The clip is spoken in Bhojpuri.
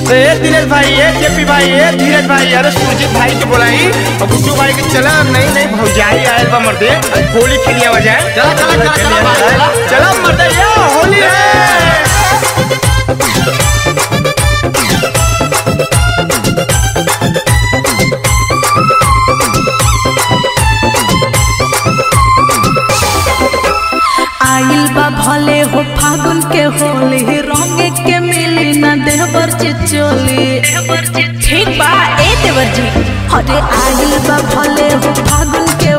ए दिनेश भाई ए जेपी भाई ए धीरज भाई अरे सुरजीत भाई के बोलाई और गुड्डू भाई के चला नहीं नहीं भौजाई आयल बा मर्दे होली खेलिया वजाए चला चला चला चला भाई चला चला मर्दे ये होली है आइल बा भले हो फागुन के होली रंग के मिली न देवर चिचोली ठीक बा ए देवर जी अरे आइल बा भले हो फागुन के